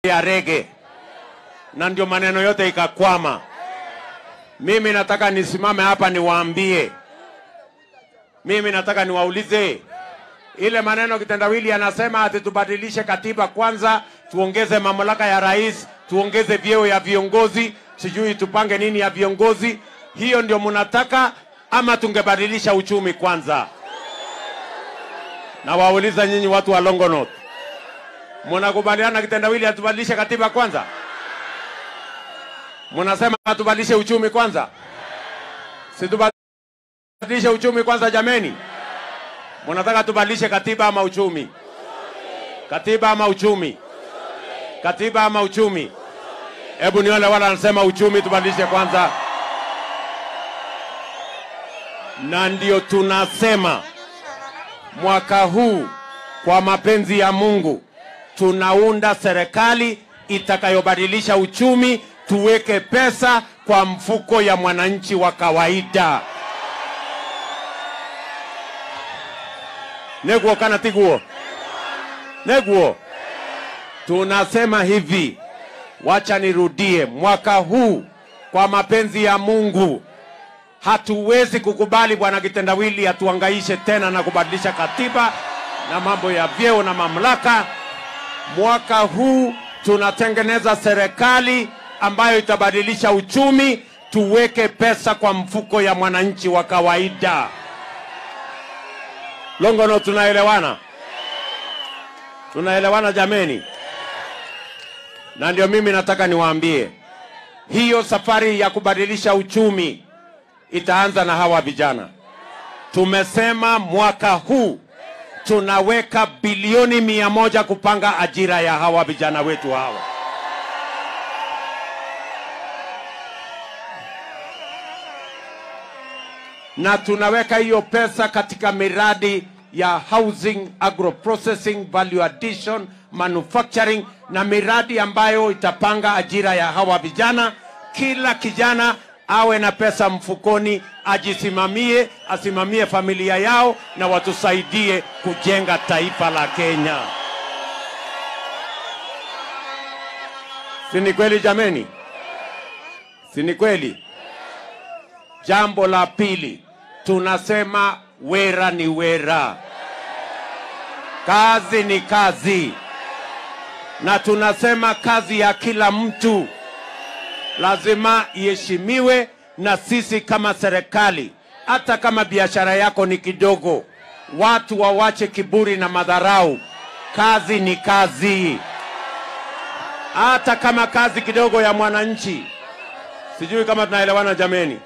ya rege, na ndio maneno yote ikakwama. Mimi nataka nisimame hapa niwaambie, mimi nataka niwaulize ile maneno kitendawili anasema ati tubadilishe katiba kwanza, tuongeze mamlaka ya rais, tuongeze vyeo ya viongozi, sijui tupange nini ya viongozi. Hiyo ndio mnataka ama tungebadilisha uchumi kwanza? Na wauliza nyinyi watu wa Longonot, mnakubaliana kitendawili atubadilishe katiba kwanza? Mnasema tubadilishe uchumi kwanza? Si tubadilishe uchumi kwanza jameni? Mnataka tubadilishe katiba ama uchumi? Katiba ama uchumi? Katiba ama uchumi? Hebu nione wala anasema uchumi tubadilishe kwanza. Na ndio tunasema mwaka huu kwa mapenzi ya Mungu tunaunda serikali itakayobadilisha uchumi, tuweke pesa kwa mfuko ya mwananchi wa kawaida. Neguo kana tiguo? Neguo. Tunasema hivi, wacha nirudie, mwaka huu kwa mapenzi ya Mungu hatuwezi kukubali bwana kitendawili atuangaishe tena na kubadilisha katiba na mambo ya vyeo na mamlaka. Mwaka huu tunatengeneza serikali ambayo itabadilisha uchumi, tuweke pesa kwa mfuko ya mwananchi wa kawaida. Longono, tunaelewana? Tunaelewana jameni? Na ndio mimi nataka niwaambie, hiyo safari ya kubadilisha uchumi itaanza na hawa vijana. Tumesema mwaka huu tunaweka bilioni mia moja kupanga ajira ya hawa vijana wetu hawa. na tunaweka hiyo pesa katika miradi ya housing, agro processing, value addition, manufacturing na miradi ambayo itapanga ajira ya hawa vijana. Kila kijana awe na pesa mfukoni, ajisimamie, asimamie familia yao na watusaidie kujenga taifa la Kenya. Si ni kweli jameni? Si ni kweli? Jambo la pili, tunasema wera ni wera, kazi ni kazi, na tunasema kazi ya kila mtu lazima iheshimiwe na sisi kama serikali. Hata kama biashara yako ni kidogo, watu wawache kiburi na madharau. Kazi ni kazi, hata kama kazi kidogo ya mwananchi. Sijui kama tunaelewana jameni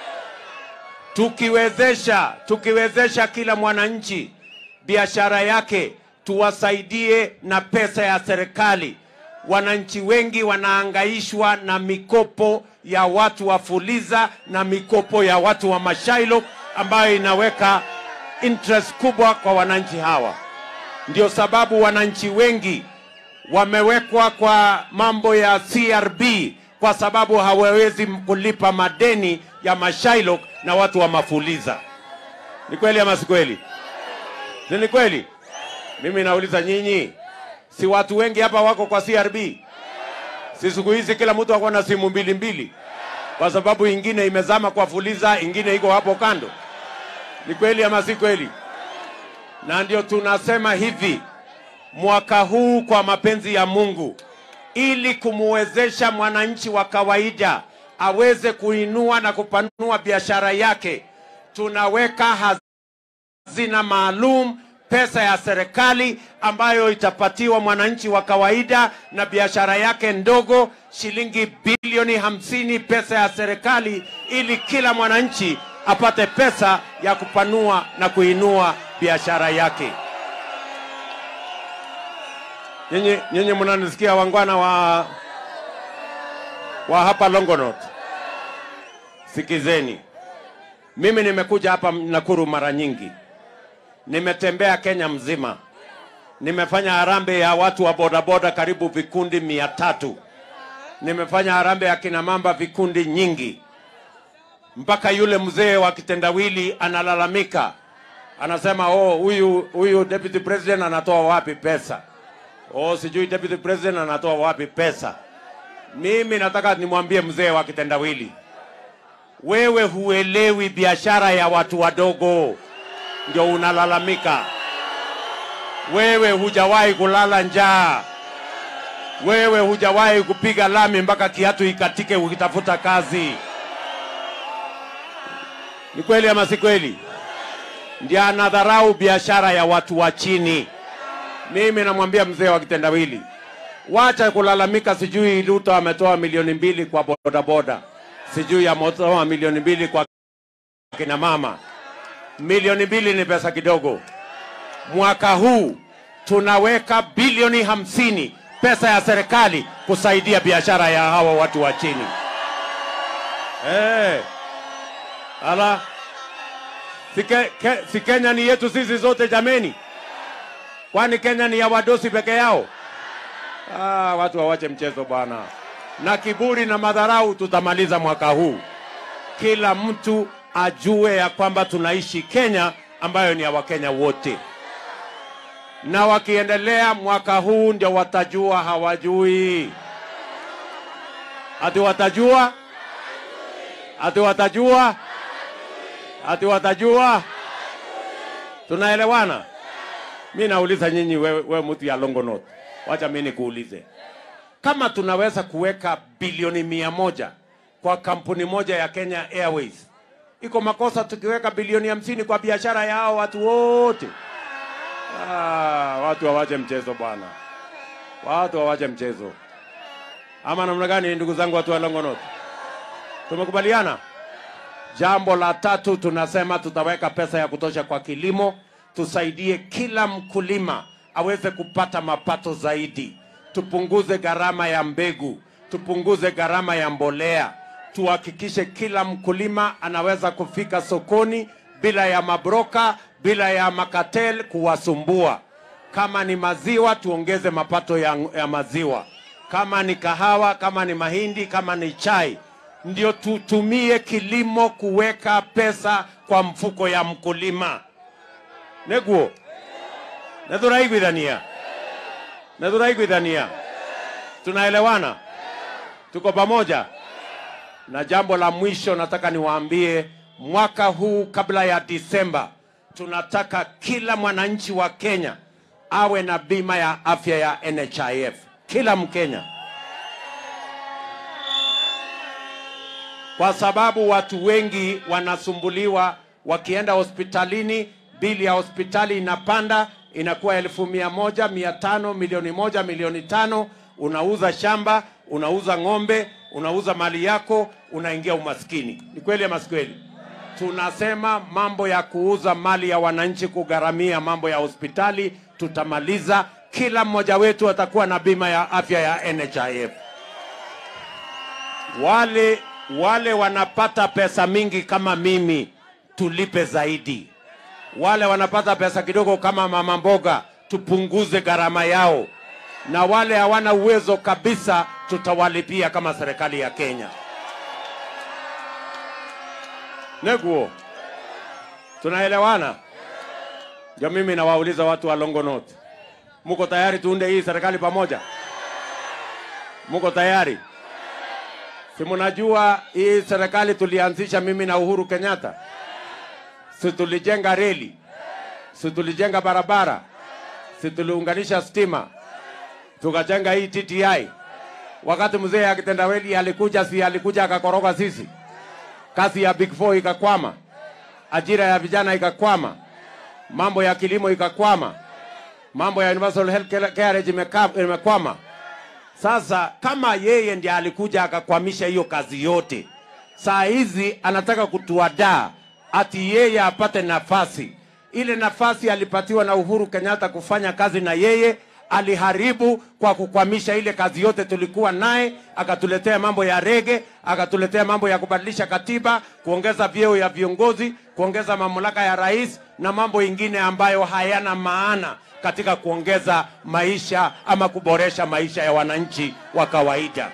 tukiwezesha tukiwezesha kila mwananchi biashara yake, tuwasaidie na pesa ya serikali. Wananchi wengi wanaangaishwa na mikopo ya watu wa Fuliza na mikopo ya watu wa Mashailo ambayo inaweka interest kubwa kwa wananchi hawa. Ndio sababu wananchi wengi wamewekwa kwa mambo ya CRB kwa sababu hawawezi kulipa madeni ya Mashailo na watu wa Mafuliza. Ni kweli ama si kweli? Si ni kweli? Mimi nauliza nyinyi, si watu wengi hapa wako kwa CRB? Si siku hizi kila mtu ako na simu mbili mbili, kwa sababu ingine imezama kwa Fuliza, ingine iko hapo kando. Ni kweli ama si kweli? Na ndio tunasema hivi, mwaka huu kwa mapenzi ya Mungu, ili kumwezesha mwananchi wa kawaida aweze kuinua na kupanua biashara yake, tunaweka hazina maalum, pesa ya serikali ambayo itapatiwa mwananchi wa kawaida na biashara yake ndogo, shilingi bilioni hamsini pesa ya serikali, ili kila mwananchi apate pesa ya kupanua na kuinua biashara yake. Nyinyi nyinyi mnanisikia wangwana wa wa hapa Longonot, sikizeni. Mimi nimekuja hapa Nakuru mara nyingi, nimetembea Kenya mzima, nimefanya harambee ya watu wa bodaboda karibu vikundi mia tatu, nimefanya harambee ya kina mamba vikundi nyingi, mpaka yule mzee wa kitendawili analalamika, anasema oh, huyu huyu deputy president anatoa wapi pesa? Oh, sijui deputy president anatoa wapi pesa. Mimi nataka nimwambie mzee wa kitendawili, wewe huelewi biashara ya watu wadogo, ndio unalalamika. Wewe hujawahi kulala njaa, wewe hujawahi kupiga lami mpaka kiatu ikatike ukitafuta kazi. Ni kweli ama si kweli? Ndio anadharau biashara ya watu wa chini. Mimi namwambia mzee wa kitendawili, wacha kulalamika, sijui Ruto ametoa milioni mbili kwa bodaboda, sijui ametoa milioni mbili kwa kina mama. Milioni mbili ni pesa kidogo. Mwaka huu tunaweka bilioni hamsini pesa ya serikali kusaidia biashara ya hawa watu wa chini. Hey. Ala, si, ke, ke, si Kenya ni yetu sisi zote jameni? Kwani Kenya ni ya wadosi peke yao? Ah, watu wawache mchezo bwana, na kiburi na madharau tutamaliza mwaka huu. Kila mtu ajue ya kwamba tunaishi Kenya ambayo ni ya Wakenya wote, na wakiendelea mwaka huu ndio watajua hawajui, ati watajua, ati watajua, ati watajua. Tunaelewana? Mi nauliza nyinyi, wewe, wewe mtu ya Longonot, wacha mi nikuulize, kama tunaweza kuweka bilioni mia moja kwa kampuni moja ya Kenya Airways, iko makosa tukiweka bilioni hamsini kwa biashara ya hao watu wote? Ah, watu wawache mchezo bwana, watu wawache mchezo. Ama namna gani, ndugu zangu, watu wa Longonot, tumekubaliana? Jambo la tatu tunasema tutaweka pesa ya kutosha kwa kilimo, tusaidie kila mkulima aweze kupata mapato zaidi, tupunguze gharama ya mbegu, tupunguze gharama ya mbolea, tuhakikishe kila mkulima anaweza kufika sokoni bila ya mabroka, bila ya makatel kuwasumbua. Kama ni maziwa, tuongeze mapato ya, ya maziwa. Kama ni kahawa, kama ni mahindi, kama ni chai, ndio tutumie kilimo kuweka pesa kwa mfuko ya mkulima. Neguo nethuraiguithania nethuraiguithania, tunaelewana, tuko pamoja. Na jambo la mwisho nataka niwaambie, mwaka huu kabla ya Disemba, tunataka kila mwananchi wa Kenya awe na bima ya afya ya NHIF, kila Mkenya, kwa sababu watu wengi wanasumbuliwa wakienda hospitalini, bili ya hospitali inapanda, inakuwa elfu mia moja, mia tano, milioni moja, milioni tano. Unauza shamba, unauza ng'ombe, unauza mali yako, unaingia umaskini. Ni kweli ama si kweli? Tunasema mambo ya kuuza mali ya wananchi, kugharamia mambo ya hospitali, tutamaliza. Kila mmoja wetu atakuwa na bima ya afya ya NHIF. Wale wale wanapata pesa mingi kama mimi, tulipe zaidi. Wale wanapata pesa kidogo kama mama mboga, tupunguze gharama yao, na wale hawana uwezo kabisa, tutawalipia kama serikali ya Kenya. Neguo, tunaelewana? Ndio mimi nawauliza watu wa Longonot, muko tayari tuunde hii serikali pamoja? Muko tayari? Si mnajua hii serikali tulianzisha mimi na Uhuru Kenyatta, si tulijenga reli, si tulijenga barabara, si tuliunganisha stima, tukajenga hii TTI. Wakati mzee akitendaweli alikuja, si alikuja akakoroga sisi, kazi ya Big Four ikakwama, ajira ya vijana ikakwama, mambo ya kilimo ikakwama, mambo ya universal health care imeka- imekwama. Sasa kama yeye ndiye alikuja akakwamisha hiyo kazi yote, saa hizi anataka kutuadaa ati yeye apate nafasi. Ile nafasi alipatiwa na Uhuru Kenyatta kufanya kazi na yeye, aliharibu kwa kukwamisha ile kazi yote tulikuwa naye, akatuletea mambo ya rege, akatuletea mambo ya kubadilisha katiba, kuongeza vyeo ya viongozi, kuongeza mamlaka ya rais na mambo ingine ambayo hayana maana katika kuongeza maisha ama kuboresha maisha ya wananchi wa kawaida.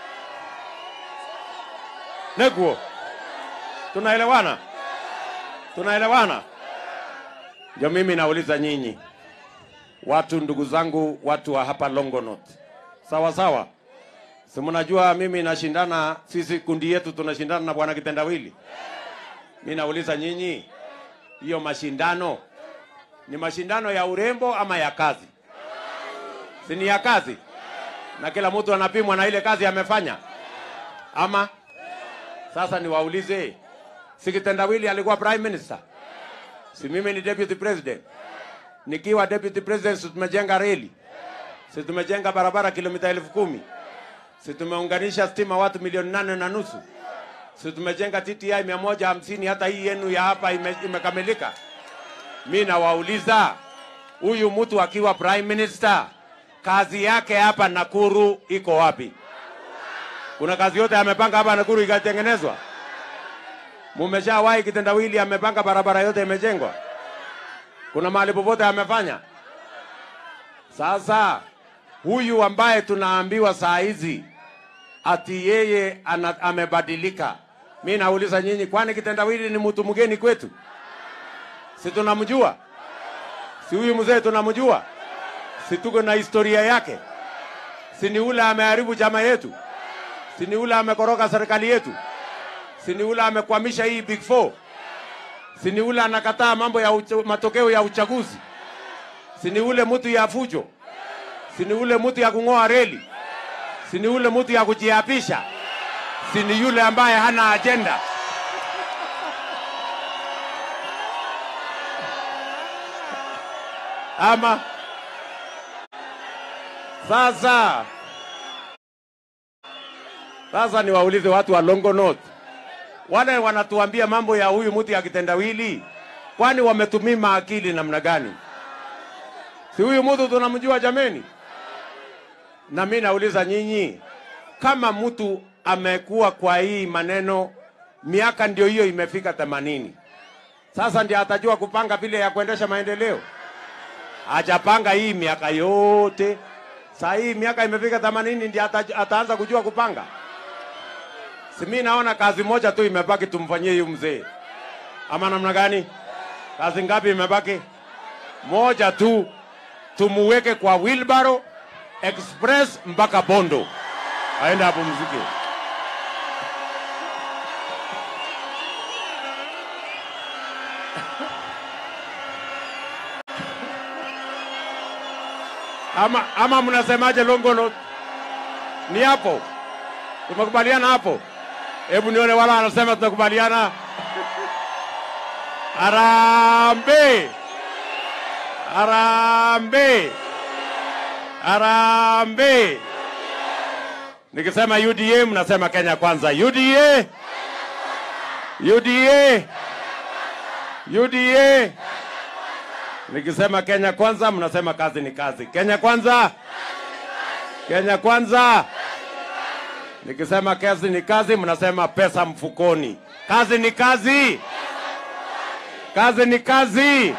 Neguo, tunaelewana? Tunaelewana? Ndio mimi nauliza nyinyi, watu ndugu zangu, watu wa hapa Longonot, sawa sawa. Si mnajua mimi nashindana, sisi kundi yetu tunashindana na bwana Kitendawili. Mi nauliza nyinyi, hiyo mashindano ni mashindano ya urembo ama ya kazi? Si ni ya kazi, na kila mtu anapimwa na ile kazi amefanya, ama sasa niwaulize, si Kitendawili alikuwa prime minister? Si mimi ni deputy president? Nikiwa deputy president, si tumejenga reli, si tumejenga barabara kilomita elfu kumi si tumeunganisha stima watu milioni nane na nusu si tumejenga TTI mia moja hamsini hata hii yenu ya hapa ime, imekamilika. Mi nawauliza huyu mtu akiwa prime minister, kazi yake hapa Nakuru iko wapi? Kuna kazi yote amepanga hapa Nakuru ikatengenezwa? Mumeshawahi kitendawili amepanga barabara yote imejengwa? Kuna mahali popote amefanya? Sasa huyu ambaye tunaambiwa saa hizi ati yeye ana, amebadilika. Mi nauliza nyinyi, kwani kitendawili ni mtu mgeni kwetu? Si tunamjua? Si huyu mzee tunamjua? Si tuko na historia yake? Si ni ule ameharibu chama yetu? Si ni ule amekoroga serikali yetu? Si ni ule amekwamisha hii big four? Si ni ule anakataa mambo ya ucha, matokeo ya uchaguzi? Si ni ule mtu ya fujo? Si ni ule mtu ya kung'oa reli? Si ni ule mtu ya kujiapisha? Si ni yule ambaye hana ajenda? Ama sasa sasa niwaulize watu wa Longonot, wale wanatuambia mambo ya huyu mtu ya kitendawili, kwani wametumima akili namna gani? Si huyu mtu tunamjua jameni? Na mi nauliza nyinyi, kama mtu amekuwa kwa hii maneno miaka ndio hiyo imefika themanini, sasa ndio atajua kupanga vile ya kuendesha maendeleo? Hajapanga hii miaka yote, saa hii miaka imefika themanini ndio ata, ataanza kujua kupanga? Si mi naona kazi moja tu imebaki tumfanyie huyu mzee, ama namna gani? Kazi ngapi imebaki? Moja tu, tumuweke kwa wheelbarrow express mpaka Bondo, aende apumzike. Ama, ama mnasemaje Longonot? Ni hapo tumekubaliana hapo? Hebu nione wala wanasema tunakubaliana. Arambe, arambe, arambe. Nikisema UDA mnasema Kenya kwanza. UDA, UDA, UDA. Nikisema Kenya kwanza mnasema kazi ni kazi. Kenya kwanza, Kenya kwanza. Nikisema kazi ni kazi, mnasema pesa mfukoni. Kazi ni kazi, kazi ni kazi.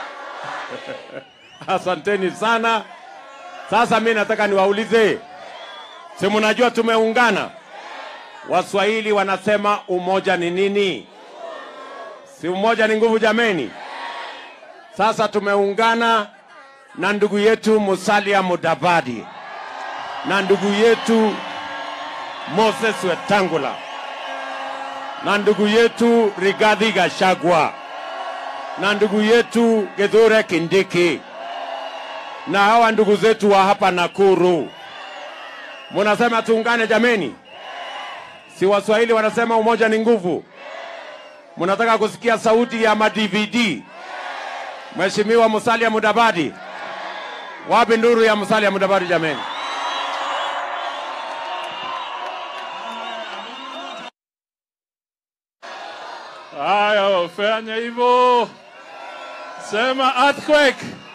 Asanteni sana. Sasa mi nataka niwaulize, si mnajua tumeungana? Waswahili wanasema umoja ni nini? Si umoja ni nguvu jameni? Sasa tumeungana na ndugu yetu Musalia Mudavadi na ndugu yetu Moses Wetangula na ndugu yetu Rigathi Gachagua na ndugu yetu Kithure Kindiki na hawa ndugu zetu wa hapa Nakuru. Munasema tuungane jameni? Si Waswahili wanasema umoja ni nguvu? Munataka kusikia sauti ya ma-DVD? Mheshimiwa Musalia Mudavadi, wapi nduru ya Musalia Mudavadi jameni? Haya, fanya hivyo, sema earthquake.